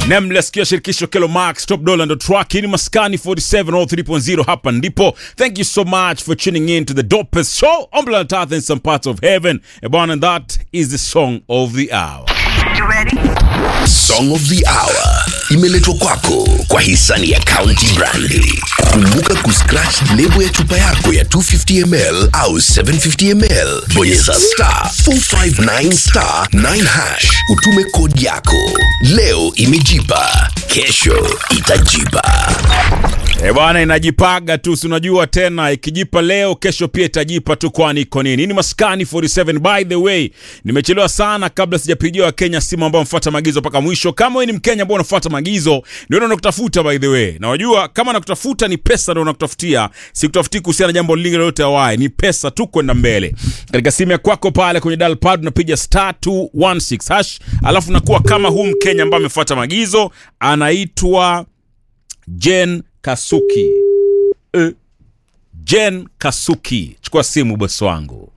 Nameless kia shirikisho Kelo Max Top Dollar ndo track ni Maskani 47 all 3.0 hapa ndipo. Thank you so much for tuning in to the dopest show on planet Earth in some parts of heaven. Ebon and that is the song of the hour. Song of the Hour imeletwa kwako kwa hisani ya County Brandi. Kumbuka kuscratch lebo ya chupa yako ya 250ml au 750ml, bonyeza star 459 star 9 hash, utume kodi yako. Leo imejipa, kesho itajipa. E bwana, inajipaga tu, si unajua tena, ikijipa leo kesho pia itajipa tu, kwani iko nini? Ni Maskani 47. By the way, nimechelewa sana kabla sijapigia Wakenya simu ambao mfuata maagizo mpaka mwisho. Kama wewe ni Mkenya ambao unafuata maagizo, ndio nakutafuta by the way, na wajua kama nakutafuta ni pesa, ndio nakutafutia, sikutafuti kuhusiana na jambo lingine lolote awai, ni pesa tu kwenda mbele. Katika simu ya kwako pale kwenye dial pad unapiga star 216 hash, alafu nakuwa kama huu Mkenya ambaye amefuata maagizo, anaitwa Jen Kasuki. E, Jen Kasuki, chukua simu bosi wangu.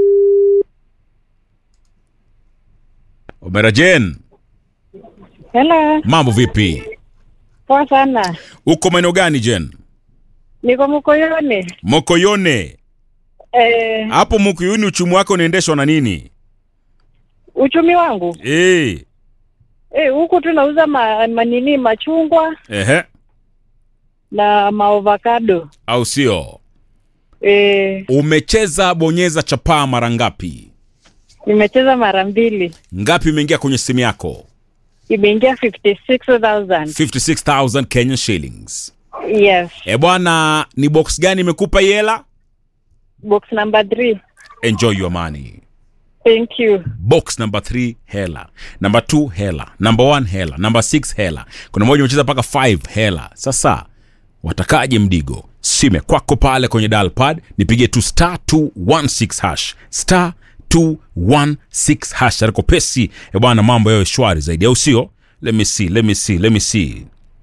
Omera Jen, Hello, mambo vipi? poa sana. Uko maeneo gani Jen? Niko Mkoyoni. Mokoyone. Eh, Hapo Mokoyoni uchumi wako unaendeshwa na nini? uchumi wangu Eh, eh, huku tunauza ma, manini machungwa ehe, na maovakado au sio? eh, Umecheza bonyeza chapaa mara ngapi? nimecheza mara mbili, Ngapi imeingia kwenye simu yako? imeingia 56000 56000 Kenyan shillings. yes. E bwana, ni box gani imekupa hii hela? Box number 3 Enjoy your money. thank you. box number 3 hela number 2 hela number 1 hela number 6 hela kuna moja umecheza mpaka 5 hela sasa watakaje mdigo sime kwako pale kwenye dial pad nipige tu star 216 hash star 216 hash aliko pesi e bwana mambo yawe shwari zaidi au sio let me see let me see let me see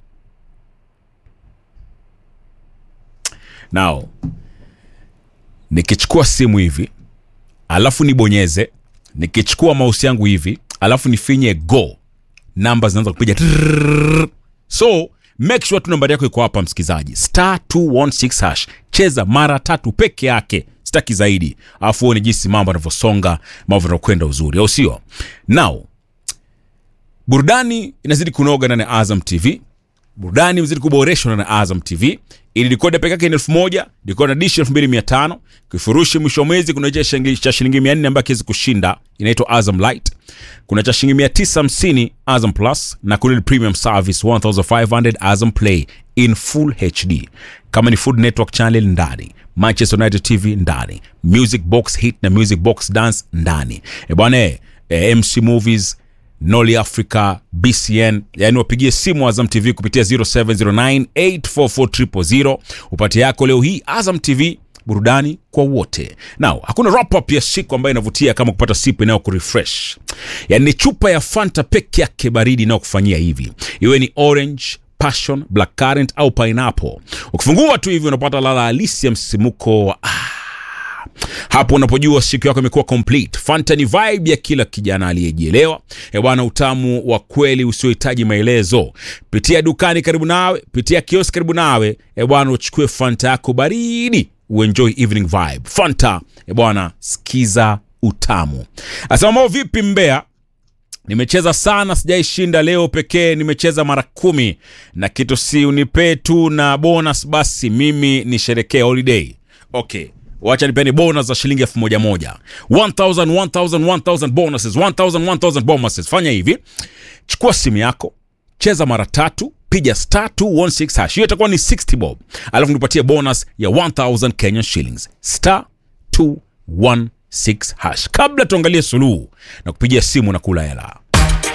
now nikichukua simu hivi alafu nibonyeze nikichukua mouse yangu hivi alafu nifinye go namba zinaanza kupiga trrrr. so make sure tu nambari yako iko hapa msikizaji star 216 hash cheza mara tatu peke yake sitaki zaidi alafu uone jinsi mambo yanavyosonga mambo yanakwenda uzuri au sio now burudani inazidi kunoga ndani ya azam tv burudani mzidi kuboreshwa na Azam TV. Ili dekoda peke yake ni elfu moja dekoda dishi elfu mbili mia tano kifurushi mwisho wa mwezi kuna cha shilingi cha shilingi mia nne ambayo kiwezi kushinda inaitwa Azam Light. Kuna cha shilingi mia tisa hamsini Azam Plus na kuna ile premium service 1500 Azam Play in full HD. Kama ni Food Network channel ndani, Manchester United TV ndani, Music Box Hit na Music Box Dance ndani. E bwana eh, eh, MC Movies Noli Africa, BCN, yani wapigie simu Azam TV kupitia 0709844000 upate yako leo hii. Azam TV, burudani kwa wote. Now, hakuna wrap up ya siku ambayo inavutia kama kupata sipu inayo kurefresh, yani ni chupa ya Fanta peke yake baridi inayokufanyia hivi, iwe ni orange passion, black currant au pineapple. Ukifungua tu hivi unapata ladha halisi ya msimuko wa ah, hapo unapojua siku yako imekuwa complete. Fanta ni vibe ya kila kijana aliyejielewa. E bwana, utamu wa kweli usiohitaji maelezo. Pitia dukani karibu nawe, pitia kioski karibu nawe, e bwana, uchukue Fanta yako baridi, uenjoy evening vibe. Fanta e bwana, sikiza utamu. Asema mambo vipi Mbeya? nimecheza sana sijaishinda leo pekee nimecheza mara kumi na kitu si unipee tu na bonus basi mimi nisherekee holiday okay wacha nipeni bonus za shilingi elfu moja moja 1000 1000 1000 bonuses 1000 1000 bonuses fanya hivi chukua simu yako cheza mara tatu piga star 216 hash hiyo itakuwa ni 60 bob alafu nipatie bonus ya 1000 kenyan shillings star 216 hash kabla tuangalie suluhu na kupigia simu na kula hela